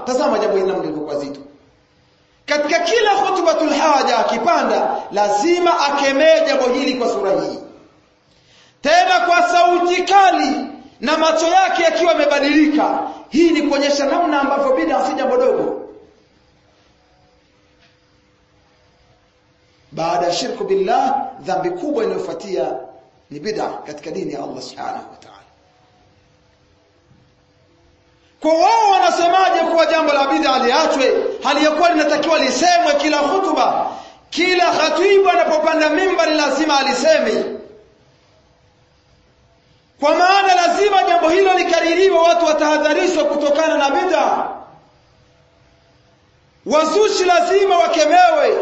tazama jambo hili lilivyokuwa zito katika kila khutbatul haja akipanda lazima akemee jambo hili kwa sura hii tena kwa sauti kali na macho yake yakiwa yamebadilika hii ni kuonyesha namna ambavyo bid'a si jambo dogo baada ya shirku billah dhambi kubwa inayofuatia ni bid'a katika dini ya Allah subhanahu wa ta'ala kwa wao wanasemaje kuwa jambo la bid'a liachwe hali ya kuwa linatakiwa lisemwe kila hutuba kila khatibu anapopanda mimbari lazima aliseme kwa maana lazima jambo hilo likaririwe watu watahadharishwe kutokana na bid'a wazushi lazima wakemewe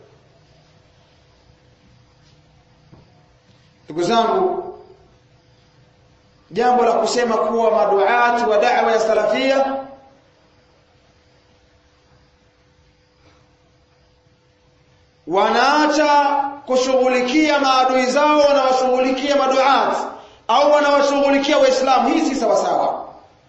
ndugu zangu jambo la kusema kuwa maduati wa da'wa ya salafia wanaacha kushughulikia maadui zao wanawashughulikia maduati au wanawashughulikia waislamu hii si sawa sawa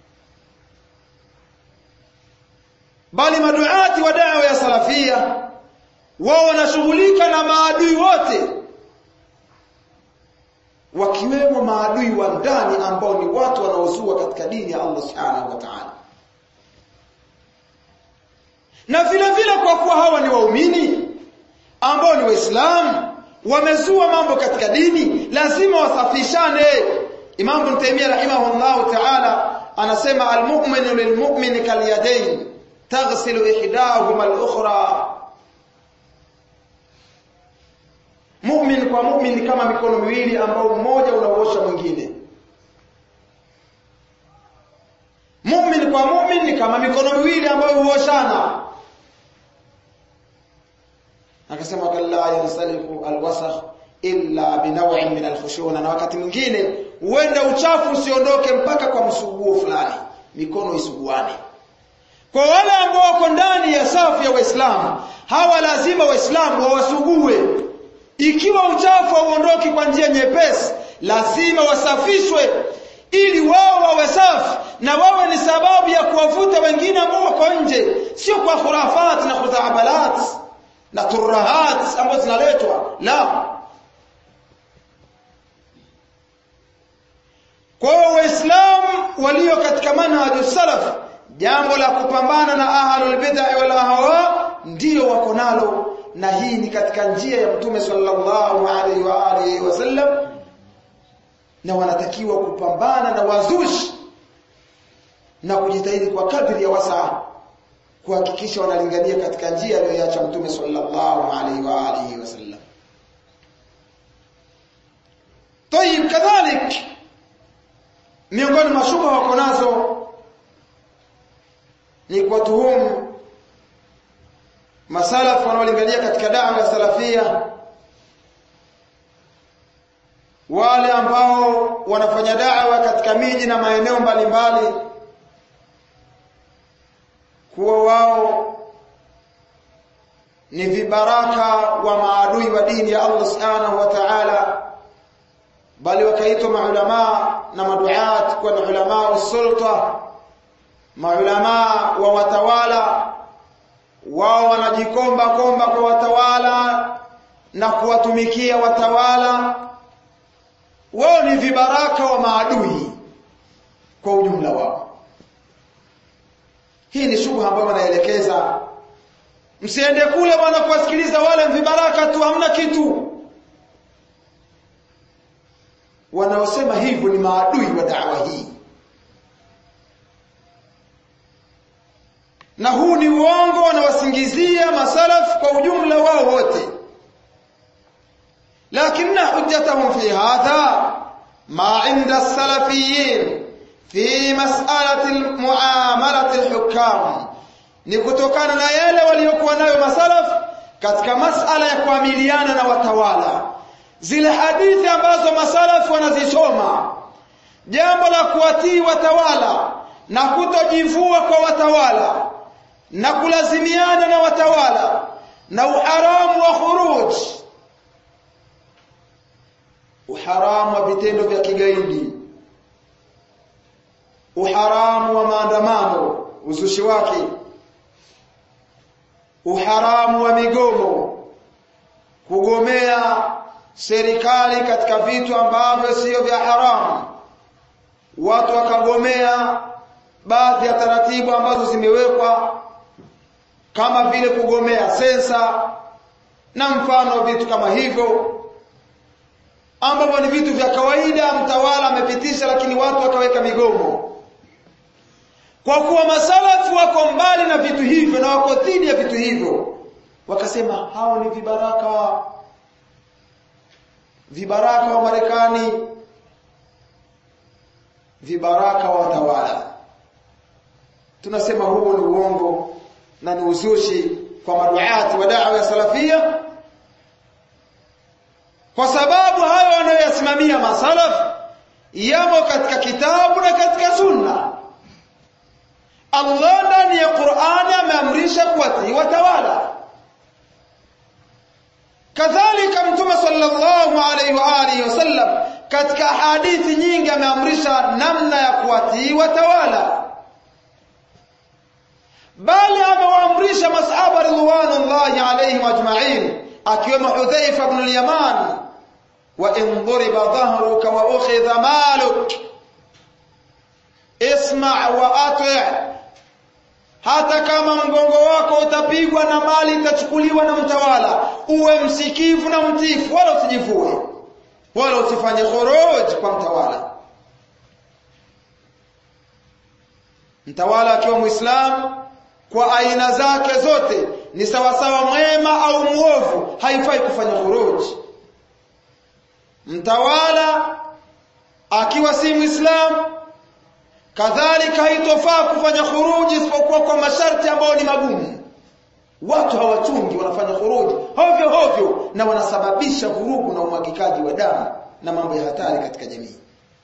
bali maduati wa da'wa ya salafia wao wanashughulika na maadui wote wakiwemo maadui wa ndani ambao ni watu wanaozua katika dini ya Allah Subhanahu wa Ta'ala. Na vile vile kwa kuwa hawa ni waumini ambao ni waislamu wamezua mambo katika dini lazima wasafishane. Imam Ibn Taymiyyah rahimahullah ta'ala anasema almu'minu lilmu'mini kalyadayn taghsilu ihdahuma al-ukhra Mu'min kwa mu'min ni kama mikono miwili ambao mmoja unaosha mwingine. Mu'min kwa mu'min ni kama mikono miwili ambayo huoshana. Akasema kalla yansaliku alwasakh illa binaw'in min alkhushuna, na wakati mwingine huenda uchafu usiondoke mpaka kwa msuguo fulani, mikono isuguane. Kwa wale ambao wako ndani ya safu ya Waislamu, hawa lazima Waislamu wawasugue ikiwa uchafu hauondoki kwa njia nyepesi lazima wasafishwe ili wao wawe safi na wawe ni sababu ya kuwavuta wengine ambao wako nje sio kwa khurafat na khudhabalat na turahat ambazo zinaletwa la kwa waislamu walio katika manhaju salaf jambo la kupambana na ahlul bid'ah wal ahwa ndio wako nalo na hii ni katika njia ya mtume sallallahu alaihi wa alihi wasallam na wanatakiwa kupambana na wazushi na kujitahidi kwa kadri ya wasaa kuhakikisha wanalingania katika njia aliyoiacha mtume sallallahu alaihi wa alihi wasallam طيب كذلك miongoni mwa shubha wako nazo ni kuwatuhumu masalaf wanaolingania katika dawa ya salafia wale ambao wanafanya dawa katika miji na maeneo mbalimbali kuwa wao ni vibaraka wa maadui wa dini ya Allah subhanahu wa ta'ala bali wakaitwa maulama na maduat kwa ulama usulta maulama wa watawala wao wanajikomba komba kwa watawala na kuwatumikia watawala wao ni vibaraka wa maadui kwa ujumla wao hii ni shubha ambayo wanaelekeza msiende kule bwana kuwasikiliza wale vibaraka tu hamna kitu wanaosema hivyo ni maadui wa dawa hii na huu ni uongo wanawasingizia masalaf kwa ujumla wao wote lakini hujjatahum fi hadha ma inda salafiyin fi mas'alati muamalati alhukam ni kutokana na yale waliokuwa nayo masalaf katika masala ya kuamiliana na watawala zile hadithi ambazo masalaf wanazisoma jambo la kuwatii watawala na kutojivua kwa watawala na kulazimiana na watawala na uharamu wa khuruj uharamu wa vitendo vya kigaidi uharamu wa maandamano uzushi wake uharamu wa migomo kugomea serikali katika vitu ambavyo sio vya haramu watu wakagomea baadhi ya taratibu ambazo zimewekwa kama vile kugomea sensa na mfano vitu kama hivyo ambavyo ni vitu vya kawaida mtawala amepitisha lakini watu wakaweka migomo kwa kuwa masalafu wako mbali na vitu hivyo na wako dhidi ya vitu hivyo wakasema hao ni vibaraka vibaraka wa Marekani vibaraka wa watawala tunasema huo ni uongo na ni uzushi kwa maduati wa da'wa ya salafia kwa sababu hayo wanayoyasimamia masalaf yamo katika kitabu na katika sunna Allah ndani ya Qur'ani ameamrisha kuwatii watawala kadhalika mtume sallallahu alaihi wa alihi wasallam katika hadithi nyingi ameamrisha namna ya kuwatii watawala bali amewaamrisha masahaba ridwanullahi alaihim ajma'in akiwemo Hudhaifa ibn al-Yaman wa in duriba dhahruka wa ukhidha maluk isma' wa ati' hata kama mgongo wako utapigwa na mali itachukuliwa na mtawala uwe msikivu na mtifu wala usijivue wala usifanye khuruj kwa mtawala mtawala akiwa muislamu kwa aina zake zote ni sawasawa mwema au muovu haifai kufanya khuruj mtawala akiwa si muislamu kadhalika haitofaa kufanya khuruji isipokuwa kwa masharti ambayo ni magumu watu hawachungi wanafanya khuruji hovyo hovyo na wanasababisha vurugu na umwagikaji wa damu na mambo ya hatari katika jamii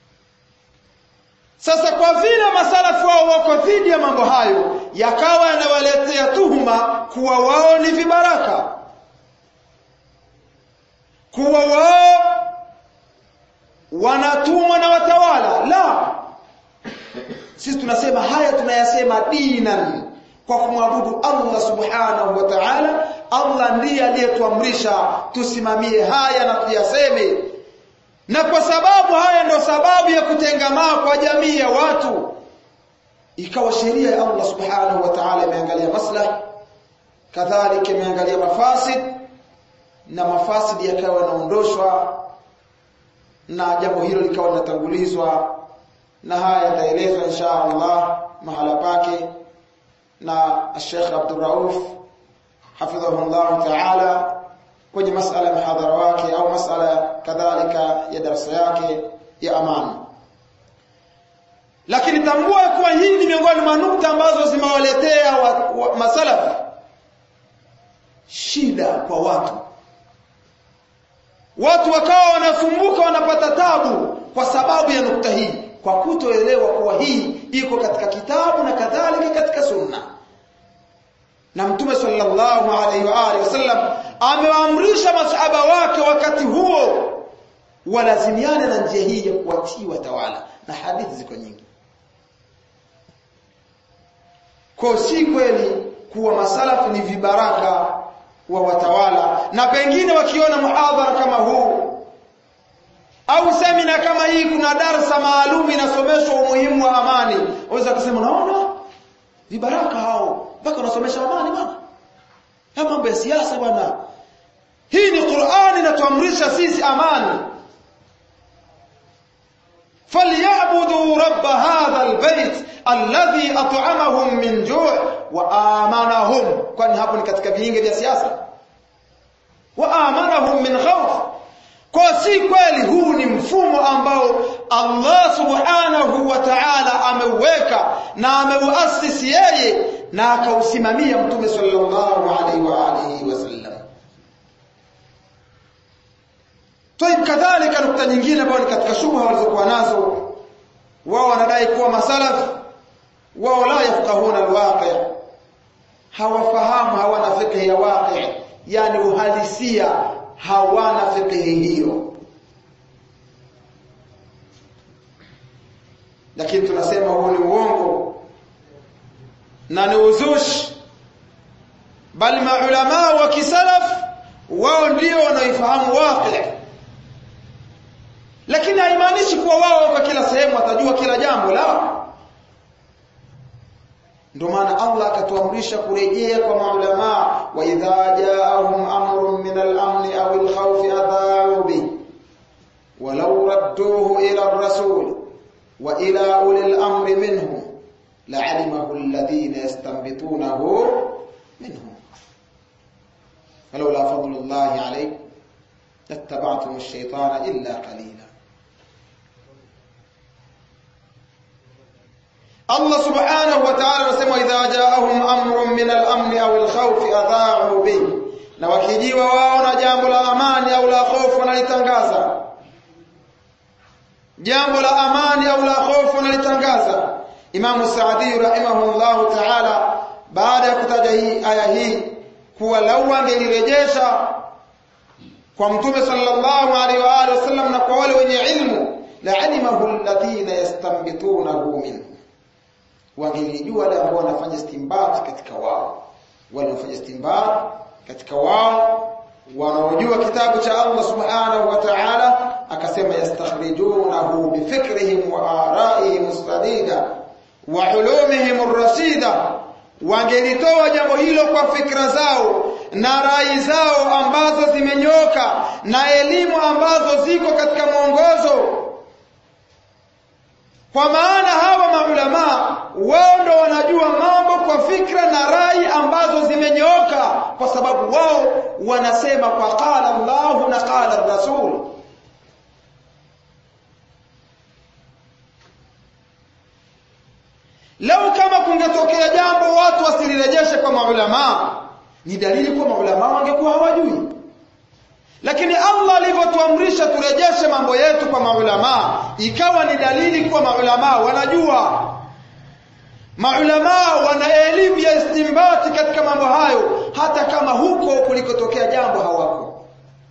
sasa kwa vile masalafu wao wako dhidi ya mambo hayo yakawa yanawaletea tuhuma kuwa wao ni vibaraka kuwa wao wanatumwa na watawala la sisi tunasema haya tunayasema dinan kwa kumwabudu Allah subhanahu wa ta'ala Allah ndiye aliyetuamrisha tusimamie haya na tuyaseme na kwa sababu haya ndio sababu ya kutengamaa kwa jamii ya watu ikawa sheria ya Allah subhanahu wa ta'ala imeangalia maslahi kadhalika imeangalia mafasid na mafasidi yakawa yanaondoshwa na jambo hilo likawa linatangulizwa na haya yataelezwa insha Allah mahala pake na Sheikh Abdul Rauf hafidhahullah ta'ala kwenye masala ya mhadhara wake au masala kadhalika ya darasa yake ya amani lakini tambua kuwa hii ni miongoni mwa nukta ambazo zimewaletea masalafu shida kwa watu watu wakawa wanasumbuka wanapata tabu kwa sababu ya nukta hii kwa kutoelewa kuwa hii iko katika kitabu na kadhalika katika sunna na mtume sallallahu alaihi wa alihi wasallam amewaamrisha masahaba wake wakati huo walazimiane na njia hii ya kuwatii watawala na hadithi ziko nyingi kwa si kweli kuwa masalafu ni vibaraka wa watawala na pengine wakiona muhadhara kama huu au semina kama hii kuna darsa maalum inasomeshwa umuhimu wa amani waweza kusema naona vibaraka hao mpaka wanasomesha amani bwana haya mambo ya siasa bwana hii ni Qur'ani inatuamrisha sisi amani falyabudu rabb hadha albayt alladhi at'amahum min ju' wa amanahum kwani hapo ni katika viinge vya siasa wa amanahum min khawf kwa si kweli huu ni mfumo ambao Allah subhanahu wa ta'ala ameuweka na ameuasisi yeye na akausimamia mtume sallallahu alaihi wa alihi wasallam Toib kadhalika nukta nyingine ambayo ni katika shubha walizokuwa nazo wao wanadai kuwa masalaf wao la yafqahuna alwaqi hawafahamu hawana fikhi ya waqi yani uhalisia hawana fikhi hiyo lakini tunasema huo ni uongo na ni uzushi bali maulama wa kisalaf wao ndio wanaoifahamu waqi lakini haimaanishi kuwa wao kwa kila sehemu watajua kila jambo la ndio maana Allah akatuamrisha kurejea kwa maulama wa idha jaahum amrun min al-amn aw al-khawf adha'u bi walau radduhu ila ar-rasul wa ila uli al-amri minhum la'alimahu alladhina yastanbitunahu minhum ولولا فضل الله عليكم لاتبعتم الشيطان إلا قليلا Allah subhanahu wa ta'ala anasema idha jaahum amrun min al-amn aw al-khawf adha'u bi na wakijiwa wao na jambo la amani au la hofu wanalitangaza jambo la amani au la hofu wanalitangaza Imam Saadi rahimahullahu ta'ala baada ya kutaja hii aya hii kuwa lau angelirejesha kwa mtume sallallahu alaihi wa alihi wasallam na kwa wale wenye ilmu la alimahu alladhina yastanbitunahu minhu wangelijua wale ambao wanafanya istinbat katika wao wale wanafanya istinbat katika wao wanaojua kitabu cha Allah subhanahu wa ta'ala akasema yastakhrijunahu bifikrihim wa ara'ihim sadida wa ulumihim ar-rasida wangelitoa jambo hilo kwa fikra zao na rai zao ambazo zimenyoka na elimu ambazo ziko katika mwongozo kwa maana hawa maulama wao ndo wanajua mambo kwa fikra na rai ambazo zimenyooka kwa sababu wao wanasema kwa qala Allah na qala Rasul Lau kama kungetokea jambo watu wasilirejeshe kwa maulama ni dalili kwa maulama wangekuwa hawajui lakini Allah alivyotuamrisha turejeshe mambo yetu kwa maulama ikawa ni dalili kwa maulama wanajua maulama wana elimu ya istimbati katika mambo hayo hata kama huko kulikotokea jambo hawako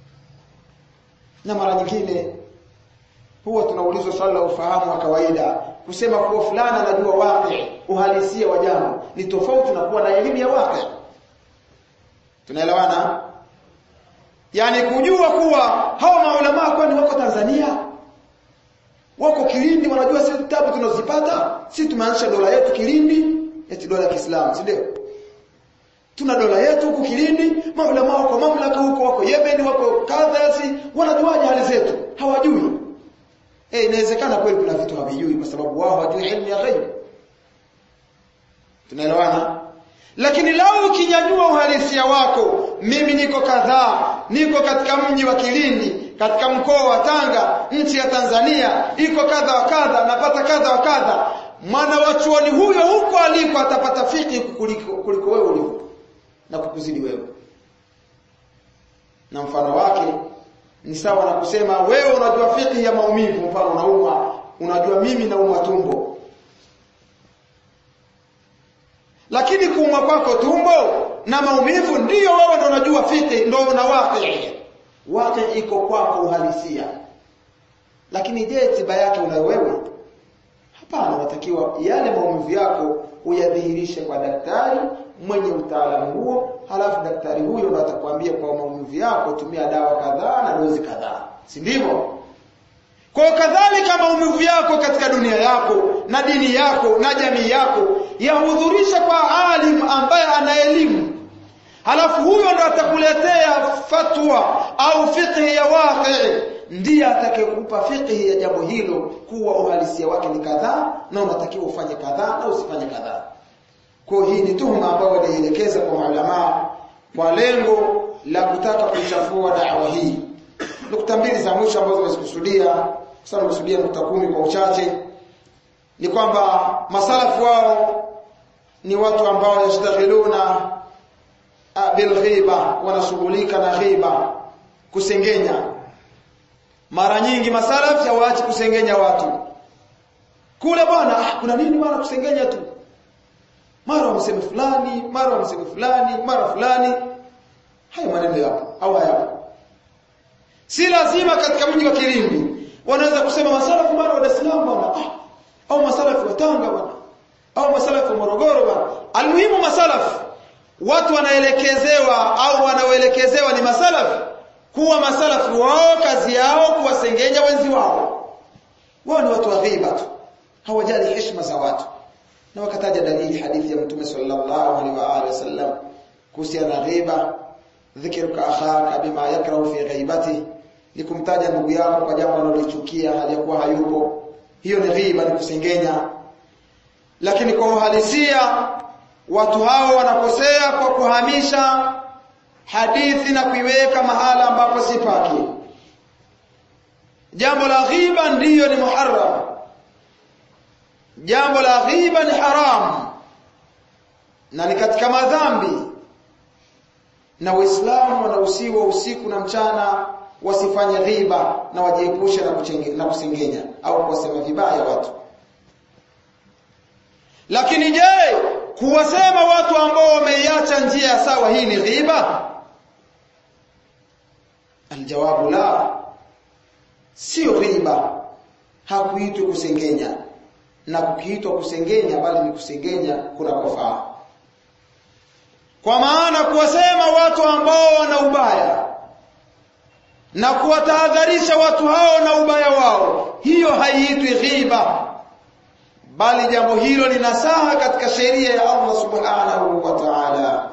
na mara nyingine huwa tunaulizwa swali la ufahamu wa kawaida kusema kuwa fulani anajua waqi uhalisia wa jambo ni tofauti na kuwa na elimu ya waqi tunaelewana yani kujua kuwa hawa maulama kwani wako Tanzania wako Kilindi wanajua sisi vitabu tunazipata sisi tumeanzisha dola yetu Kilindi eti dola ya Kiislamu si ndio tuna dola yetu huko Kilindi maulama wako mamlaka huko wako Yemen wako kadhasi wanajuaje hali zetu hawajui eh inawezekana kweli kuna vitu hawajui kwa sababu wao hawajui elimu ya ghaib tunaelewana lakini lau ukinyanyua uhalisia wako mimi niko kadhaa niko katika mji wa Kilindi katika mkoa wa Tanga nchi ya Tanzania iko kadha wa kadha napata kadha wa kadha mwana wa chuoni huyo huko aliko atapata fiki kuliko, kuliko wewe ulivyo na kukuzidi wewe na mfano wake ni sawa na kusema wewe unajua fiki ya maumivu mfano unauma unajua mimi nauma tumbo lakini kuumwa kwako tumbo na maumivu ndiyo wewe ndo unajua fiki ndo una waqi waqi iko kwako uhalisia lakini je tiba yake una wewe hapana unatakiwa yale maumivu yako uyadhihirishe kwa daktari mwenye utaalamu huo halafu daktari huyo ndo atakwambia kwa maumivu yako tumia dawa kadhaa na dozi kadhaa si ndivyo kwa kadhalika maumivu yako katika dunia yako na dini yako na jamii yako yahudhurisha kwa alim ambaye ana elimu halafu huyo ndo atakuletea fatwa au fiqh ya waqi ndiye atakayekupa fiqh ya jambo hilo kuwa uhalisia wake ni kadhaa na unatakiwa ufanye kadhaa na usifanye kadhaa kwa hii ni tuhuma ambayo walielekeza kwa maulama kwa lengo la kutaka kuchafua dawa hii nukta mbili za mwisho ambazo nimezikusudia sana nimekusudia nukta kumi kwa uchache ni kwamba masalafu wao ni watu ambao yashtaghiluna bil ghiba wanashughulika na ghiba kusengenya mara nyingi masalafu hawaachi kusengenya watu kule bwana ah, kuna nini bwana kusengenya tu mara wamseme fulani mara wamseme fulani mara fulani hayo maneno yapo au hayapo si lazima katika mji wa Kilindi wanaweza kusema masalafu mara wa Dar es Salaam bwana ah, au masalafu wa Tanga bwana au masalafu wa Morogoro bwana almuhimu masalafu watu wanaelekezewa au wanaoelekezewa ni masalafi kuwa masalafi wao kazi yao kuwasengenya wenzi wao wao ni watu wa ghiba tu hawajali heshima za watu na wakataja dalili hadithi ya mtume sallallahu alaihi wa alihi wasallam kuhusiana na ghiba dhikruka akhaka bima yakrahu fi ghaibati ni kumtaja ndugu yako kwa jambo analolichukia aliyakuwa hayupo hiyo ni ghiba ni kusengenya lakini kwa uhalisia watu hao wanakosea kwa kuhamisha hadithi na kuiweka mahala ambapo si pake jambo la ghiba ndiyo ni muharram jambo la ghiba ni haram na ni katika madhambi na waislamu wanahusiwa usiku na mchana wasifanye ghiba na wajiepushe na, na kusengenya au kuwasema vibaya watu lakini je kuwasema watu ambao wameiacha njia ya sawa hii ni ghiba aljawabu la sio ghiba hakuitwi kusengenya na kukiitwa kusengenya bali ni kusengenya kuna kufaa kwa maana kuwasema watu ambao wana ubaya na kuwatahadharisha watu hao na ubaya wao hiyo haiitwi ghiba bali jambo hilo ni nasaha katika sheria ya Allah subhanahu wa ta'ala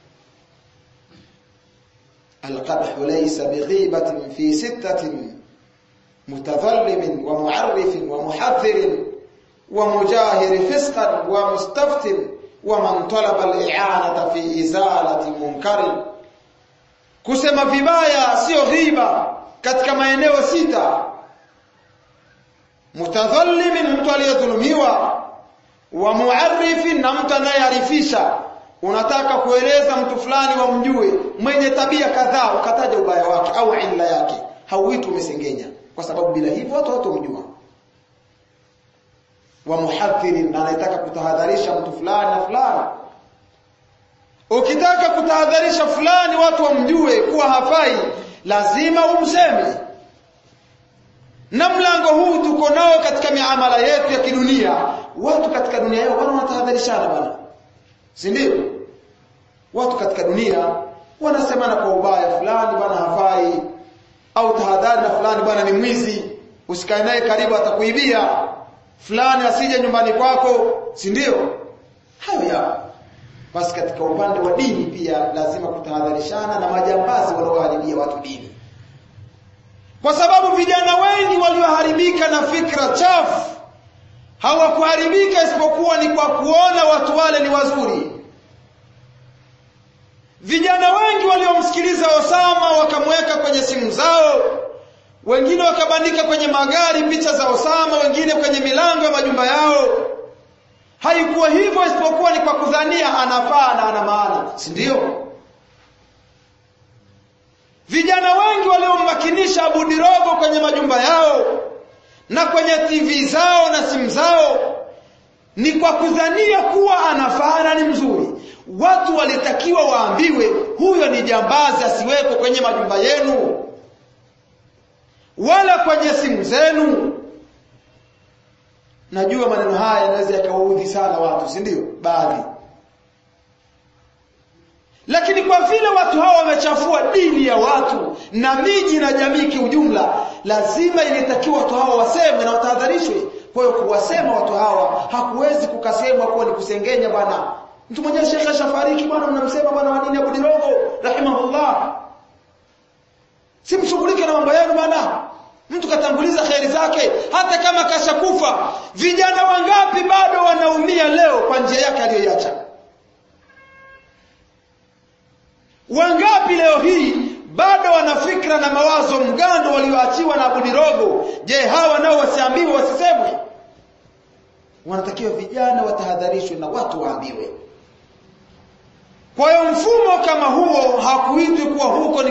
القدح ليس بغيبة في ستة متظلم ومعرف ومحذر ومجاهر فسقا ومستفت ومن طلب الإعانة في إزالة منكر kusema vibaya sio ghiba katika maeneo sita mutadhallimin mtu aliyedhulumiwa wa muarrifin na mtu anayearifisha unataka kueleza mtu fulani wamjue mwenye tabia kadhaa ukataja ubaya wake au illa yake hauitwi umesengenya kwa sababu bila hivyo watu watomjua wa muhadhirin na anayetaka kutahadharisha mtu fulani na fulani ukitaka kutahadharisha fulani watu wamjue kuwa hafai lazima umseme na mlango huu tuko nao katika miamala yetu ya kidunia watu katika dunia yao wana wanatahadharishana bwana si ndio watu katika dunia wanasemana kwa ubaya fulani bwana hafai au tahadhari na fulani bwana ni mwizi usikae naye karibu atakuibia fulani asije nyumbani kwako si ndio hayo yapo basi katika upande wa dini pia lazima kutahadharishana na majambazi wanaoharibia watu dini kwa sababu vijana wengi walioharibika na fikra chafu hawakuharibika isipokuwa ni kwa kuona watu wale ni wazuri vijana wengi waliomsikiliza Osama wakamweka kwenye simu zao wengine wakabandika kwenye magari picha za Osama wengine kwenye milango ya majumba yao haikuwa hivyo isipokuwa ni kwa kudhania anafaa na ana maana si ndio vijana wengi waliommakinisha Abu Dirogo kwenye majumba yao na kwenye TV zao na simu zao ni kwa kudhania kuwa anafaa na ni mzuri watu walitakiwa waambiwe huyo ni jambazi asiweko kwenye majumba yenu wala kwenye simu zenu najua maneno haya yanaweza yakawaudhi sana watu si ndio baadhi lakini kwa vile watu hawa wamechafua dini ya watu na miji na jamii kiujumla lazima ilitakiwa watu hawa wasemwe na watahadharishwe kwa hiyo kuwasema watu hawa hakuwezi kukasemwa kuwa ni kusengenya bwana mtu mwenyewe shekhe ashafariki bwana mnamsema bwana wa dini Abu Dirogo rahimahullah simshughulike na mambo yenu bwana mtu katanguliza kheri zake hata kama kashakufa vijana wangapi bado wanaumia leo kwa njia yake aliyoiacha wangapi leo hii bado wana fikra na mawazo mgando walioachiwa na Abu Dirogo je hawa nao wasiambiwe wasisemwe wanatakiwa vijana watahadharishwe na watu waambiwe kwa hiyo mfumo kama huo hakuitwi kuwa huko ni